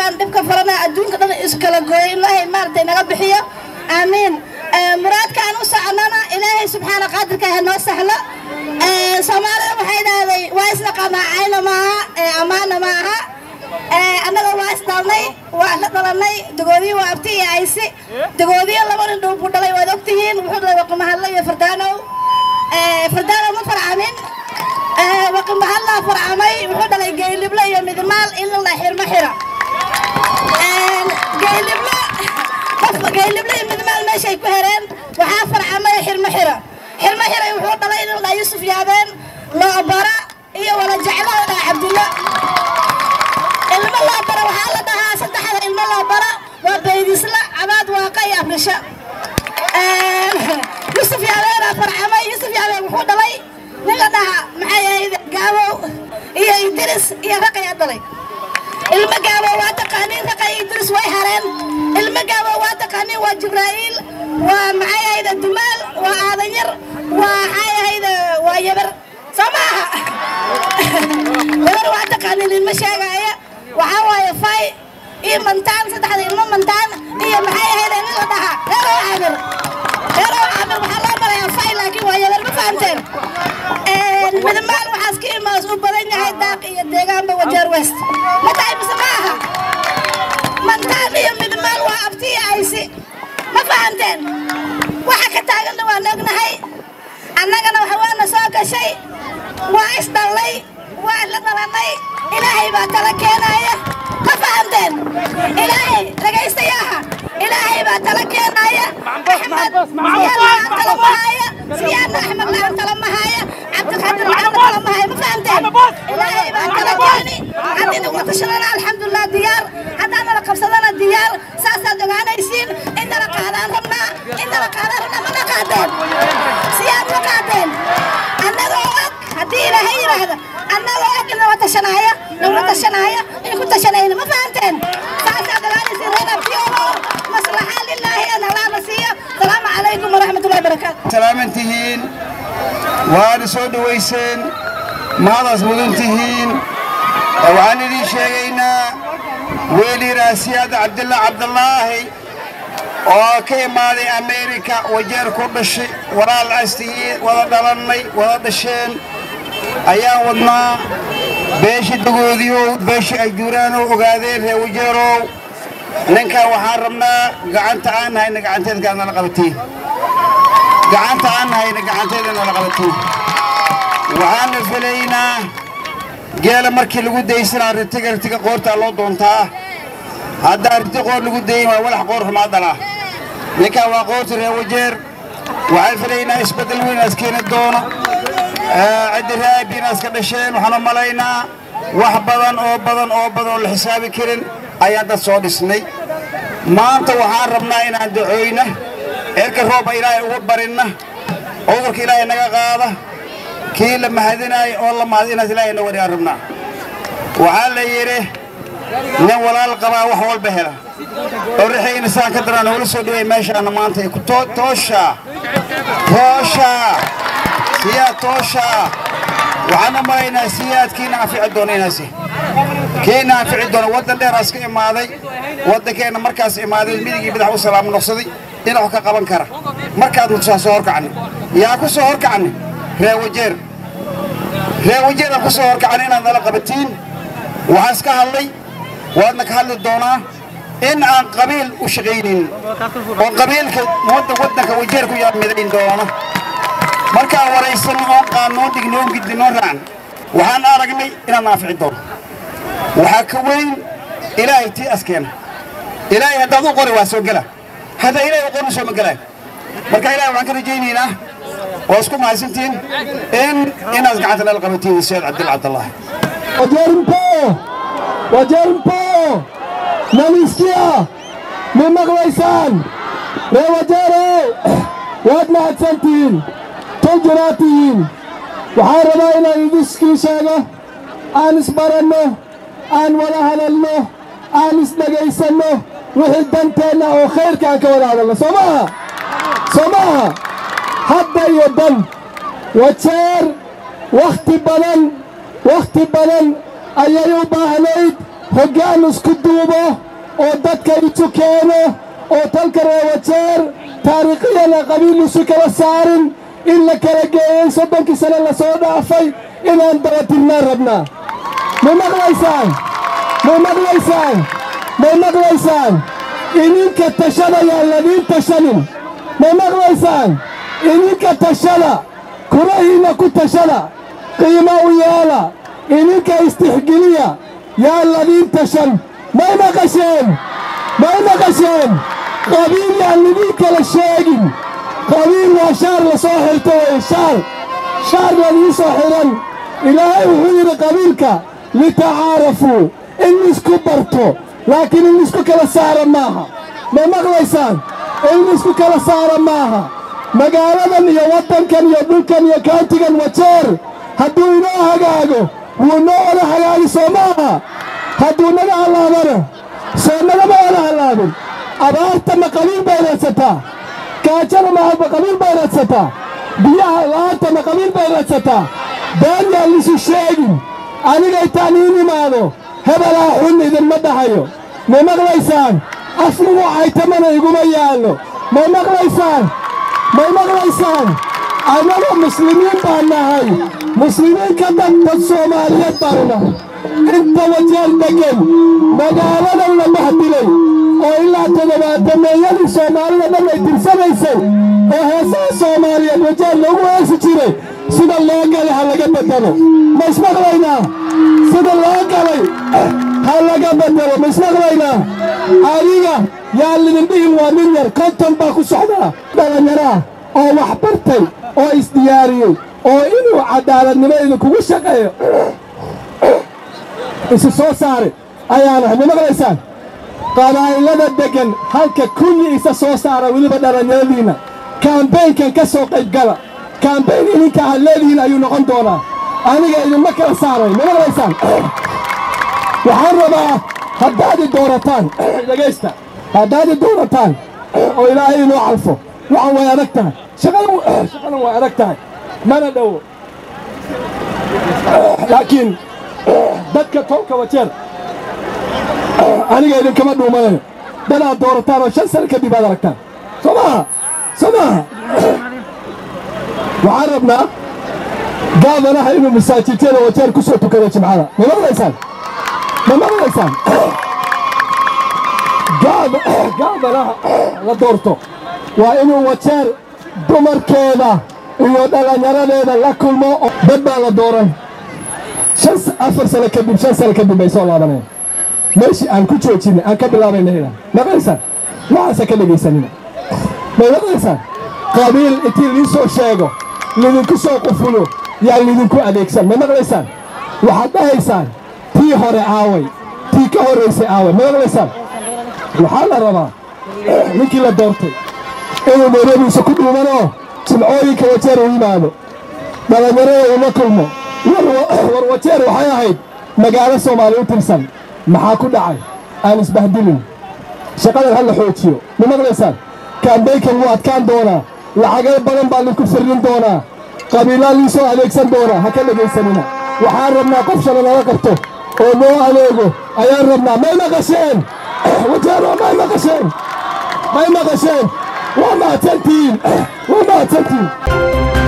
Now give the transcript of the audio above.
cudurkan dhibka farana adduunka dhan iskala gooyo ilaahay maaragtay naga bixiyo aamiin muraadkaan u soconana ilaahay subxaana qaadirka ha noo sahlo soomaalida waxay dhahday waa isdhaqanaa cayna maaha ammaana ma aha annaga waa isdhalnay waa la dhalanay dagoodiyo waa abti iyo aysi dagoodiyo laba nin dhuu buu dhalay waad ogtihiin wuxuu dhalay waqimahadlo iyo fardaanow fardaanow ma farcamin waqimahadlaa farcamay wuxuu dhalay geyliblo iyo midmaal ilala xirma xira geyliblo geyliblo iyo midmaal meeshay ku hereen waxaa farcamay xirma xira xirma xiray wuxuu dhalay inuu dhaa yusuf yaabeen loobara iyo wala jeclada dhaa cabdillo ilmo loo bara waxaa la dhahaa saddexda ilmo loo bara waa baydisla cabaad waaqa iyo abrisho yusuf yaabeena farcamay yusuf yaabeen wuxuu dhalay nin la dhahaa maxay ahayd gaabow iyo idris iyo raqayaa dhalay ilmo gaabow waa taqaaniin raqay idris way hareen ilmo gaabow waa taqaaniin waa jibraa'iil waa maxay ahayd dumaal waa aadanyar waa maxay ahayd waa yabar soo maaha yabar waa taqaaniin ilmo sheegaya waxaa waaye fay iyo mantaan saddexda ilmo mantaan iyo maxay ahayd nin la dhahaa reerow caamir reerow caamir waxaa loo marayaa fay laakiin waa yabar ma fahamteen midmaal waxaas ka imaas u badan yahay daaq iyo deegaanba wajeer west ma tahay mise ma aha mantaan iyo midmaal waa abti iyo aysi ma fahamteen waxa ka taaganna waan ognahay annagana waxa waana soo gashay waa isdhallay waa la dhalanay ilaahay baa tala keenaya ma fahamteen ilaahay dhagaystayaaha ilaahay baa tala keenaya axmed siyaadna aan tala mahaya siyaadna axmed laan tala mahaya cabdiqaadir maxamed tala mahaya ma fahamteen ilaahay baa tala keeni haddii nagula tashadana alxamdulilah diyaar haddaan nala qabsadana diyaar saasaad ogaanaysiin in nala qaadaan rabnaa in nala qaadaan rabnaa mana qaadeen siyaad ma qaadeen annagoo og haddii ilaahay yidhaahdo annagoo og in nala tashanaya nagula tashanaya in ku tashanayna ma fahamteen saasaad ogaanaysiin reer abdiyoolo maslaxa lilaahi an alaana siiyo asalaamu calaykum waraxmatullahi barakaatu salaaman tihiin waana soo dhowayseen mahadaas mudan tihiin waxaan idiin sheegaynaa weeliiraa siyaada cabdilla cabdallaahi oo ka imaaday ameerika wajeer ku dhashay walaal astihiin wada dhalannay wada dhasheen ayaan wadnaa beeshii dagoodiyow beeshii ay juuraanow ogaadeen reer wajeerow ninkan waxaan rabnaa gacanta aan nahayna gacanteedkaad nala qabatiin gacanta aan nahayna gacanteeda nala qabatiin waxaana filaynaa geela markii lagu daysanaa ritiga ritiga qoortaa loo doontaa haddaa riti qoor lagu dayin waa walax qoor xumaa dhalaa ninkan waa qoorta reer wajeer waxaan filaynaa isbeddel weyn aas keeni doono ciddi raabiinaas ka dhasheen waxaan u malaynaa wax badan oo badan oo badan oo la xisaabi karin ayaan dad soo dhisnay maanta waxaan rabnaa inaan ducooyna cirka rooba ilaahay ugu barinna cudurka ilaahay naga qaada kii la mahadinaayo oo la mahad inaas ilaahay na wariyaan rabnaa waxaa la yidhi nin walaal qabaa wax walba hela oo rixii insaan ka daraan howla soo dhaway meeshaana maanta ku tooshaa tooshaa siyaad tooshaa waxaan u malaynaa siyaadkiina anfici doona inaasi kiina anfici doona waddan dheeraas ka imaaday waddankeenna markaas imaaday midigii madax u salaamo noqsaday dhinacu ka qaban kara markaad mutusaa soo horkacni yaa ku soo horkacni reer wajeer reer wajeeraan ku soo horkacni inaad nala qabatiin waxaan iska hadlay waadna ka hadli doonaa in aan qabiil u shaqaynin oo qabiilka waddanka wajeer ku yaa midayn doona markaan waraysan oon qaannoon dignoon gidinoon raacan waxaan aragnay inaan naafici doono waxaa ka weyn ilaahay tii askeena ilaahay haddaad u qori waa soo gela haddaa ilaahay u qorin soo ma gelaayo marka ilahay waxaan ka rajaynaynaa oo isku mahadsantihiin in inaad gacanta nala qabatiin seed cabdil cabdallaahi Wajerimpo! Wajerimpo! Nalisikia! Ma maqlaysaan? Ree Wajero! Waad mahadsantihiin! Tol jiraad tihiin! Waxaan rabaa inaan idiskii sheego aan isbaranno aan wada hadalno aan isdhegaysanno wixii danteenna oo khayrka aan ka wada hadalno soo maaha soo maaha hadda iyo dan wajeer wakhti badan wakhti badan ayay u baahnayd hoggaan isku duubo oo dadka isu keeno oo talka reewajeer taariikhiyana qabiil isu kala saarin in la kala geeyey soddonkii sane la soo dhaafay inaan dabatirnaan rabnaa ma maqlaysaan ma maqlaysaan ma maqlaysaan idinka tashada yaan ladiin tashanin ma maqlaysaan idinka tashada kurahiinna ku tashada qiimo u yeela idinka istixgeliya yaan ladiin tashan may maqasheen may maqasheen qabiil yaan lidiin kala sheegin qabiil waa shaar la soo xirto weye shaar shaar ladiin soo xidhan ilaahay wuxuu yidhi qabiilka litacaarafuu in isku barto laakiin in isku kala saara maaha ma maqlaysaan in isku kala saara maaha magaaladan iyo waddankan iyo dhulkan iyo kaantigan wajeer hadduu inoo hagaago wuu noo wada hagaagi soo maaha hadduu naga hallaabana soo nagama wada hallaabin abaarta ma qabiil bay raadsataa gaajada ma qabiil bay raadsataa biyaha la'aanta ma qabiil bay raadsataa been yaan lisu sheegin aniga intaan iin imaado hebelaa xun idinma dhahayo ma maqlaysaan afnigu caytamana iguma yaallo ma maqlaysaan may maqlaysaan annagu muslimiin baan nahay muslimiin ka dad dad soomaaliyeed baanu nahay inta wajeer deggen magaaladan la bahdilay oo ilaa toddobaatameeyadii soomaalida dhan ay tirsanaysay oo heesaha soomaaliyeed wajeer loogu heesi jiray sida loo galay ha laga bedelo ma ismaqlaynaa sida loo galay ha laga bedelo ma ismaqlaynaa adiga yaa lidin dhihin waa nin yar konton baa ku socdaa dhallinyaraa oo wax bartay oo isdiyaariyey oo inuu caddaaladnimo idinkugu shaqeeyo isu soo saare ayaanahay ma maqlaysaan qabaa'ilada deggan halka kulli isa soo saara weliba dhallinyaradiinna kaambeynkan ka soo qaybgala kaambeyn idinka aad leedihiin ayuu noqon doonaa aniga idinma kala saaray ma maqlaysaan waxaan rabaa haddaad i doorataan dhegaysta haddaad i doorataan oo ilaahay inoo calfo waxaan way adag tahay shaqadan way adag tahay mana dhowo laakiin dadka tolka wajeer aniga idinkama dhuumanayo dadaad doorataan oo shan sano kadib aad aragtaan soo maaha soo maaha waxaan rabnaa gaadanaha inuu masaajidada wajeer ku soo tukado jimcada ma maqlaysaan ma maqlaysaan gaadanaha la doorto waa inuu wajeer dumarkeeda iyo dhallinyaradeeda la kulmo dad baa la dooran shan afar sano kadib shan sano kadib bay soo laabanayaan meeshii aan ku joojinay aan ka bilaabaynayna maqlaysaan waxaasa ka dhegaysanina may maqlaysaan qabiil intii liin soo sheego lidinku soo qufulo yaa lidinku adeegsan ma maqlaysaan waxaad dhahaysaan tii hore aaway tii ka horraysay aaway ma maqlaysaan waxaa la rabaa ninkii la doortay inuu nairobiisa ku dhuumanoo jimcooyinka wajeer u yimaado dhallinyarada uma kulmo war wajeer waxay ahayd magaalo soomaali u tirsan maxaa ku dhacay aan isbahdilin shaqadan ha la xoojiyo ma maqlaysaan kaambeynkan wuu adkaan doonaa lacago badan baa linku firrin doonaa qabiilaa lii soo adeegsan doonaa ha ka dhegaysanina waxaan rabnaa qof shala nala qabto oo noo adeego ayaan rabnaa may maqasheen wajeero may maqasheen may maqasheen waa mahadsantihiin waa mahadsantihiin